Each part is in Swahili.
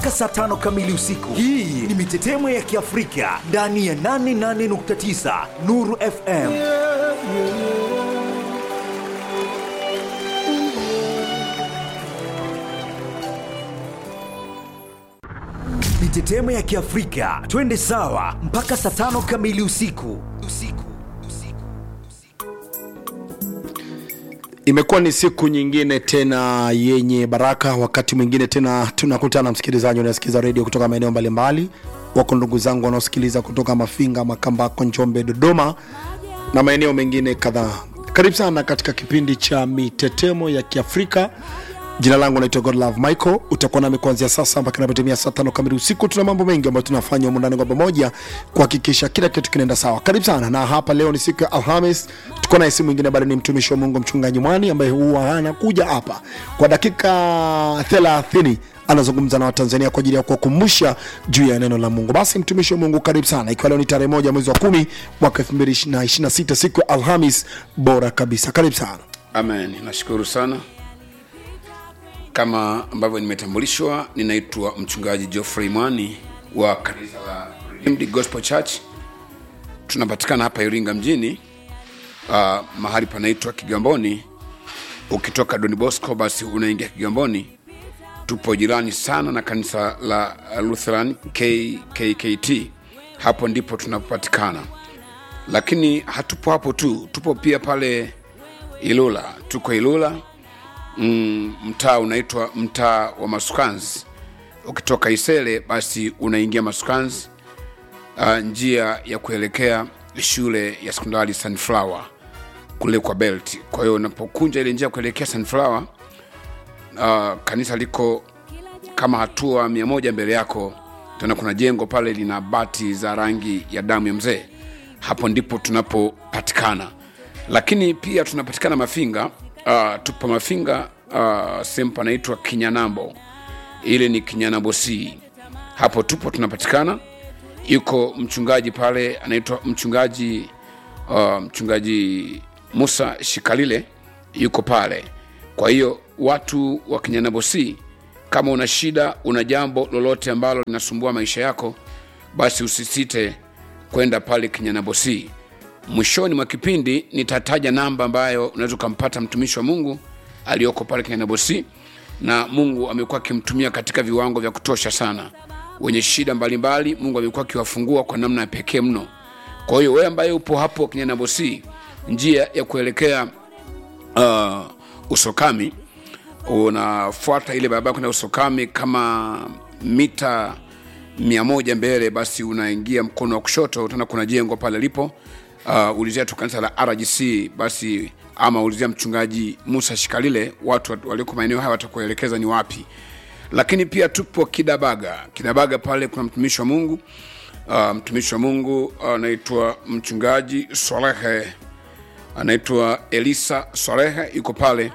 saa tano kamili usiku. Hii ni mitetemo ya Kiafrika ndani ya 88.9 Nuru FM. Mitetemo ya Kiafrika, twende sawa mpaka saa tano kamili usiku. Usiku. Imekuwa ni siku nyingine tena yenye baraka. Wakati mwingine tena tunakutana, msikilizaji unasikiza redio kutoka maeneo mbalimbali. Wako ndugu zangu wanaosikiliza kutoka Mafinga, Makambako, Njombe, Dodoma na maeneo mengine kadhaa. Karibu sana katika kipindi cha mitetemo ya Kiafrika. Jina langu naitwa Godlove Michael. Utakuwa nami kuanzia sasa mpaka inapotimia saa tano kamili usiku. Tuna mambo mengi ambayo tunafanya humu ndani kwa pamoja kuhakikisha kila kitu kinaenda sawa. Karibu sana, na hapa leo ni siku ya Alhamis. Tuko naye si mwingine bali ni mtumishi wa Mungu Mchungaji Mwani ambaye huwa anakuja hapa kwa dakika 30 anazungumza na Watanzania kwa ajili ya kuwakumbusha juu ya neno la Mungu. Basi mtumishi wa Mungu, karibu sana, ikiwa leo ni tarehe moja mwezi wa kumi mwaka 2026 siku ya Alhamis bora kabisa. Karibu sana. Amen, nashukuru sana. Kama ambavyo nimetambulishwa, ninaitwa mchungaji Geoffrey Mwani wa kanisa la Redeemed Gospel Church. Tunapatikana hapa Iringa mjini, uh, mahali panaitwa Kigamboni. Ukitoka Don Bosco basi unaingia Kigamboni. Tupo jirani sana na kanisa la Lutheran KKKT, hapo ndipo tunapatikana. Lakini hatupo hapo tu, tupo pia pale Ilula, tuko Ilula mm, mtaa unaitwa mtaa wa Masukanzi. Ukitoka Isele basi unaingia Masukanzi, uh, njia ya kuelekea shule ya sekondari Sunflower kule kwa Belt. Kwa hiyo unapokunja ile njia ya kuelekea Sunflower, uh, kanisa liko kama hatua mia moja mbele yako, tena kuna jengo pale lina bati za rangi ya damu ya mzee. Hapo ndipo tunapopatikana, lakini pia tunapatikana Mafinga. Uh, tupo Mafinga, uh, sehemu panaitwa Kinyanambo, ile ni Kinyanambo C. Hapo tupo tunapatikana. Yuko mchungaji pale anaitwa mchungaji uh, mchungaji Musa Shikalile yuko pale. Kwa hiyo watu wa Kinyanambo C, kama una shida, una jambo lolote ambalo linasumbua maisha yako, basi usisite kwenda pale Kinyanambo C. Mwishoni mwa kipindi nitataja namba ambayo unaweza ukampata mtumishi wa Mungu aliyoko pale Kinyanambo C, na Mungu amekuwa akimtumia katika viwango vya kutosha sana. Wenye shida mbalimbali, Mungu amekuwa akiwafungua kwa namna ya pekee mno. Kwa hiyo wewe ambaye upo hapo Kinyanambo C, njia ya kuelekea uh, Usokami, unafuata ile barabara kwenda Usokami kama mita mia moja mbele, basi unaingia mkono wa kushoto, utaona kuna jengo pale lipo. Uh, ulizia tu kanisa la RGC basi, ama ulizia mchungaji Musa Shikalile, watu walioko maeneo haya watakuelekeza ni wapi. Lakini pia tupo Kidabaga. Kidabaga pale kuna mtumishi wa Mungu uh, mtumishi wa Mungu anaitwa uh, mchungaji Solehe, anaitwa Elisa Solehe, yuko pale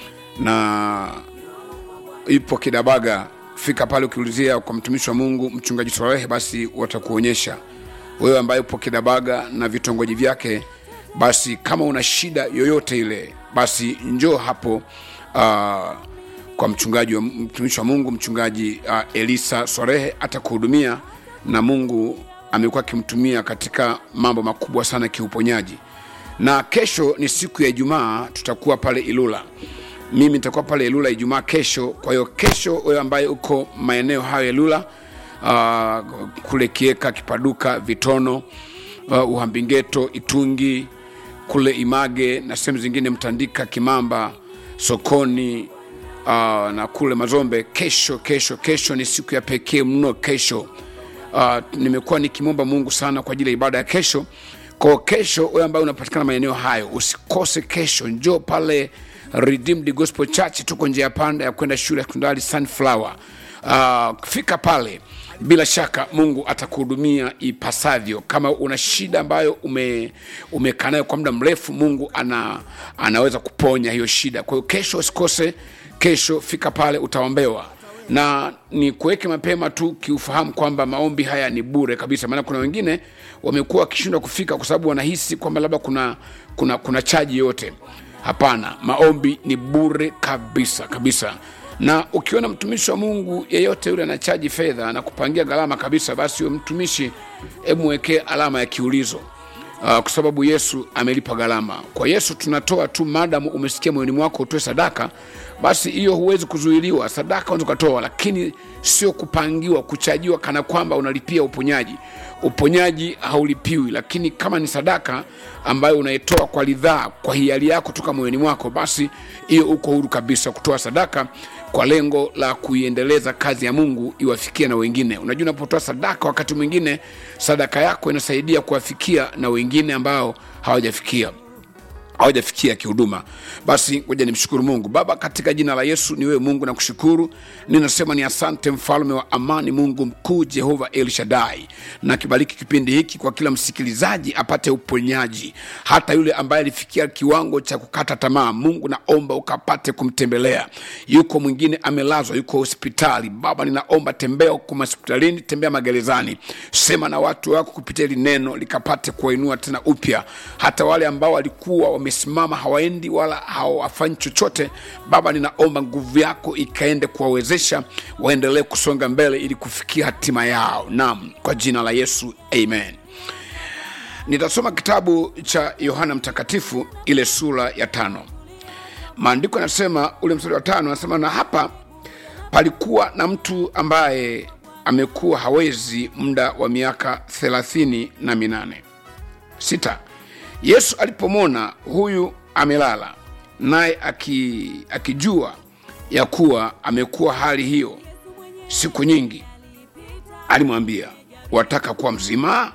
na ipo Kidabaga. Fika pale ukiulizia kwa mtumishi wa Mungu mchungaji Solehe, basi watakuonyesha wewe ambaye upo Kidabaga na vitongoji vyake. Basi kama una shida yoyote ile, basi njoo hapo uh, kwa mchungaji wa mtumishi wa Mungu mchungaji uh, Elisa Sorehe atakuhudumia, na Mungu amekuwa akimtumia katika mambo makubwa sana kiuponyaji. Na kesho ni siku ya Ijumaa, tutakuwa pale Ilula mimi nitakuwa pale Ilula Ijumaa kesho. Kwa hiyo kesho, wewe ambaye uko maeneo hayo ya Ilula, uh, kule Kieka, Kipaduka, Vitono, uh, Uhambingeto, Itungi, kule Image na sehemu zingine, Mtandika, Kimamba, Sokoni uh, na kule Mazombe, kesho kesho kesho ni siku ya pekee mno. Kesho uh, nimekuwa nikimwomba Mungu sana kwa ajili ya ibada ya kesho. Kwa kesho, wewe ambaye unapatikana maeneo hayo, usikose kesho, njoo pale Redeemed Gospel Church, tuko njia ya panda ya kwenda shule ya sekondari Sunflower. Uh, fika pale, bila shaka Mungu atakuhudumia ipasavyo. Kama una shida ambayo ume umekaa nayo kwa muda mrefu, Mungu ana, anaweza kuponya hiyo shida. Kwa hiyo kesho usikose, kesho fika pale, utaombewa na ni kuweke mapema tu kiufahamu kwamba maombi haya ni bure kabisa, maana kuna wengine wamekuwa wakishindwa kufika kwa sababu wanahisi kwamba labda kuna, kuna, kuna chaji yote Hapana, maombi ni bure kabisa kabisa. na ukiona mtumishi wa mungu yeyote yule anachaji fedha na kupangia gharama kabisa basi huyo mtumishi hebu mwekee alama ya kiulizo uh, kwa sababu yesu amelipa gharama kwa yesu tunatoa tu madamu umesikia moyoni mwako utoe sadaka basi hiyo huwezi kuzuiliwa sadaka unaweza ukatoa lakini sio kupangiwa kuchajiwa kana kwamba unalipia uponyaji uponyaji haulipiwi lakini kama ni sadaka ambayo unaitoa kwa ridhaa kwa hiari yako toka moyoni mwako basi hiyo uko huru kabisa kutoa sadaka kwa lengo la kuiendeleza kazi ya mungu iwafikie na wengine unajua unapotoa sadaka wakati mwingine sadaka yako inasaidia kuwafikia na wengine ambao hawajafikia hawajafikia kihuduma basi ngoja nimshukuru mungu baba katika jina la yesu ni wewe mungu nakushukuru ninasema ni asante mfalme wa amani mungu mkuu jehova el shadai na kibariki kipindi hiki kwa kila msikilizaji apate uponyaji hata yule ambaye alifikia kiwango cha kukata tamaa mungu naomba ukapate kumtembelea yuko mwingine amelazwa yuko hospitali baba ninaomba tembea huko hospitalini tembea magerezani sema na watu wako kupitia hili neno likapate kuwainua tena upya hata wale ambao walikuwa wamesimama hawaendi wala hawafanyi chochote baba ninaomba nguvu yako ikaende kuwawezesha waendelee kusonga mbele ili kufikia hatima yao naam kwa jina la yesu amen nitasoma kitabu cha yohana mtakatifu ile sura ya tano maandiko yanasema ule mstari wa tano anasema na hapa palikuwa na mtu ambaye amekuwa hawezi muda wa miaka thelathini na minane sita yesu alipomwona huyu amelala naye aki, akijua ya kuwa amekuwa hali hiyo siku nyingi alimwambia wataka kuwa mzima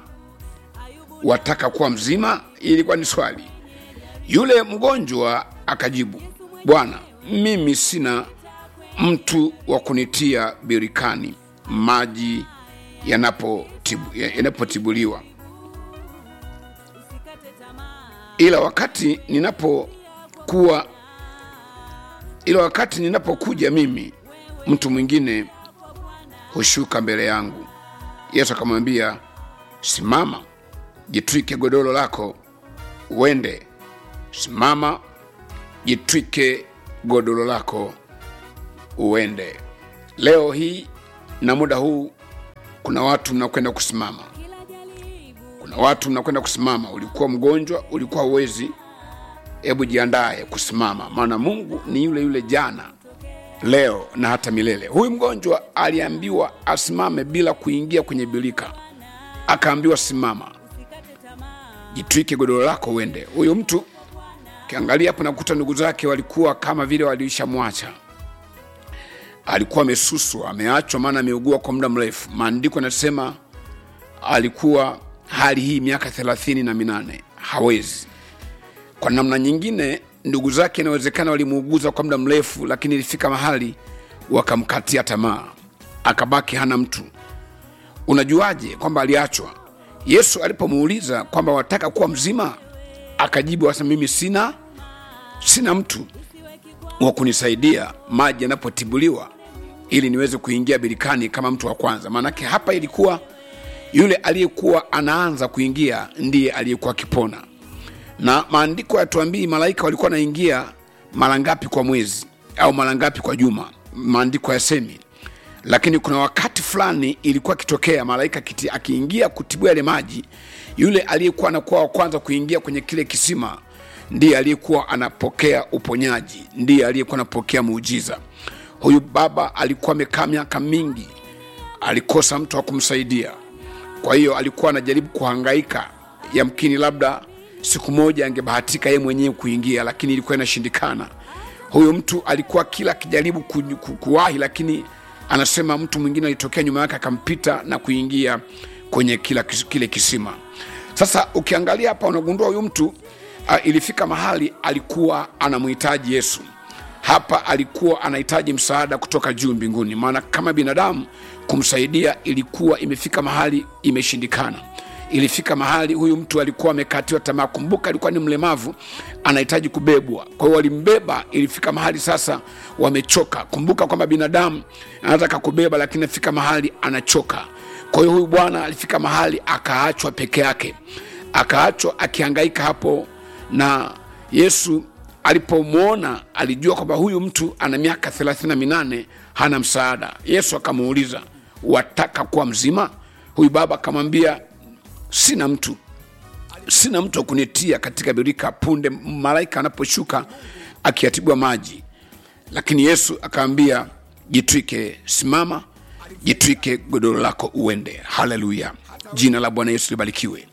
wataka kuwa mzima ilikuwa ni swali yule mgonjwa akajibu bwana mimi sina mtu wa kunitia birikani maji yanapotibu- yanapotibuliwa ila wakati ninapokuwa ila wakati ninapokuja mimi mtu mwingine hushuka mbele yangu yesu akamwambia simama jitwike godoro lako uende simama jitwike godoro lako uende leo hii na muda huu kuna watu mnakwenda kusimama kuna watu mnakwenda kusimama ulikuwa mgonjwa ulikuwa uwezi hebu jiandaye kusimama maana mungu ni yule yule jana leo na hata milele huyu mgonjwa aliambiwa asimame bila kuingia kwenye bilika akaambiwa simama jitwike godoro lako uende huyu mtu kiangalia hapo nakuta ndugu zake walikuwa kama vile waliishamwacha alikuwa amesuswa ameachwa maana ameugua kwa muda mrefu maandiko yanasema alikuwa hali hii miaka thelathini na minane hawezi kwa namna nyingine ndugu zake inawezekana walimuuguza kwa muda mrefu lakini ilifika mahali wakamkatia tamaa akabaki hana mtu unajuaje kwamba aliachwa yesu alipomuuliza kwamba wataka kuwa mzima akajibu asema mimi sina sina mtu wa kunisaidia maji yanapotibuliwa ili niweze kuingia birikani kama mtu wa kwanza maanake hapa ilikuwa yule aliyekuwa anaanza kuingia ndiye aliyekuwa akipona na maandiko yatuambii malaika walikuwa wanaingia mara ngapi kwa mwezi au mara ngapi kwa juma maandiko yasemi lakini kuna wakati fulani ilikuwa akitokea malaika kiti- akiingia kutibua yale maji yule aliyekuwa anakuwa wa kwanza kuingia kwenye kile kisima ndiye aliyekuwa anapokea uponyaji ndiye aliyekuwa anapokea muujiza huyu baba alikuwa amekaa miaka mingi alikosa mtu wa kumsaidia kwa hiyo alikuwa anajaribu kuhangaika yamkini labda siku moja angebahatika yeye mwenyewe kuingia lakini ilikuwa inashindikana huyu mtu alikuwa kila akijaribu ku, ku, kuwahi lakini anasema mtu mwingine alitokea nyuma yake akampita na kuingia kwenye kila, kis- kile kisima sasa ukiangalia hapa unagundua huyu mtu uh, ilifika mahali alikuwa anamhitaji yesu hapa alikuwa anahitaji msaada kutoka juu mbinguni maana kama binadamu kumsaidia ilikuwa imefika mahali imeshindikana ilifika mahali huyu mtu alikuwa amekatiwa tamaa kumbuka alikuwa ni mlemavu anahitaji kubebwa kwa hiyo walimbeba ilifika mahali sasa wamechoka kumbuka kwamba binadamu anataka kubeba lakini afika mahali anachoka kwa hiyo huyu bwana alifika mahali akaachwa peke yake akaachwa akihangaika hapo na yesu alipomwona alijua kwamba huyu mtu ana miaka thelathini na minane hana msaada yesu akamuuliza wataka kuwa mzima huyu baba akamwambia sina mtu sina mtu wa kunitia katika birika punde malaika anaposhuka akiatibwa maji lakini yesu akaambia jitwike simama jitwike godoro lako uende haleluya jina la bwana yesu libarikiwe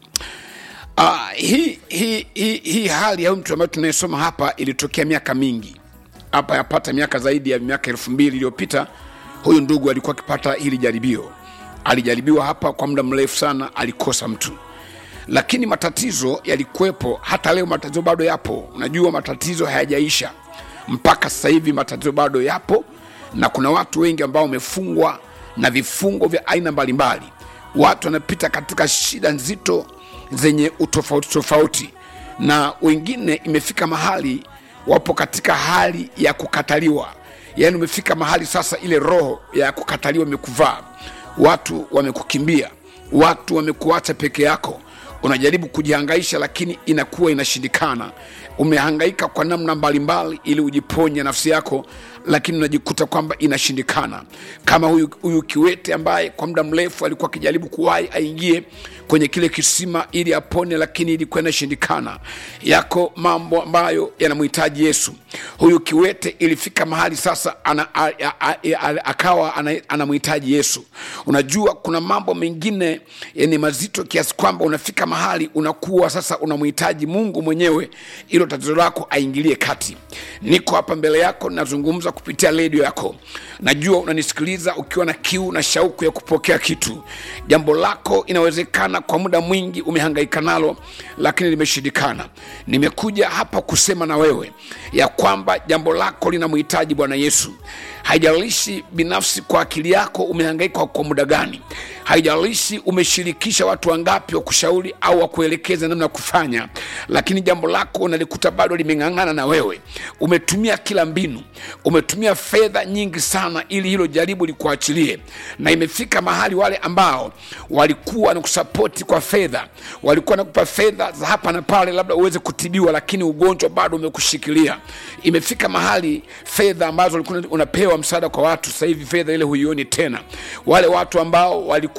uh, hii hii hii hii hali ya huyu mtu ambayo tunayesoma hapa ilitokea miaka mingi hapa yapata miaka zaidi ya miaka elfu mbili iliyopita huyu ndugu alikuwa akipata hili jaribio alijaribiwa hapa kwa muda mrefu sana alikosa mtu lakini matatizo yalikuwepo hata leo matatizo bado yapo unajua matatizo hayajaisha mpaka sasa hivi matatizo bado yapo na kuna watu wengi ambao wamefungwa na vifungo vya aina mbalimbali watu wanapita katika shida nzito zenye utofauti tofauti na wengine imefika mahali wapo katika hali ya kukataliwa yaani umefika mahali sasa ile roho ya kukataliwa imekuvaa watu wamekukimbia watu wamekuacha peke yako unajaribu kujihangaisha lakini inakuwa inashindikana umehangaika kwa namna mbalimbali ili ujiponye nafsi yako lakini unajikuta kwamba inashindikana kama huyu, huyu kiwete ambaye kwa muda mrefu alikuwa akijaribu kuwahi aingie kwenye kile kisima ili apone lakini ilikuwa inashindikana yako mambo ambayo yanamhitaji yesu huyu kiwete ilifika mahali sasa ana, a, a, a, a, akawa ana- anamhitaji yesu unajua kuna mambo mengine ni mazito kiasi kwamba unafika mahali unakuwa sasa unamhitaji mungu mwenyewe ilo tatizo lako aingilie kati niko hapa mbele yako nazungumza kupitia redio yako najua unanisikiliza ukiwa na kiu na shauku ya kupokea kitu jambo lako inawezekana kwa muda mwingi umehangaika nalo lakini limeshindikana nimekuja hapa kusema na wewe ya kwamba jambo lako linamhitaji bwana yesu haijalishi binafsi kwa akili yako umehangaika kwa muda gani haijalishi umeshirikisha watu wangapi wa kushauri au wakuelekeza namna ya kufanya lakini jambo lako unalikuta bado limeng'ang'ana na wewe umetumia kila mbinu umetumia fedha nyingi sana ili hilo jaribu likuachilie na imefika mahali wale ambao walikuwa na kusapoti kwa fedha walikuwa nakupa fedha za hapa na pale labda uweze kutibiwa lakini ugonjwa bado umekushikilia imefika mahali fedha ambazo ulikuwa unapewa msaada kwa watu sasa hivi fedha ile huioni tena wale watu ambao walikuwa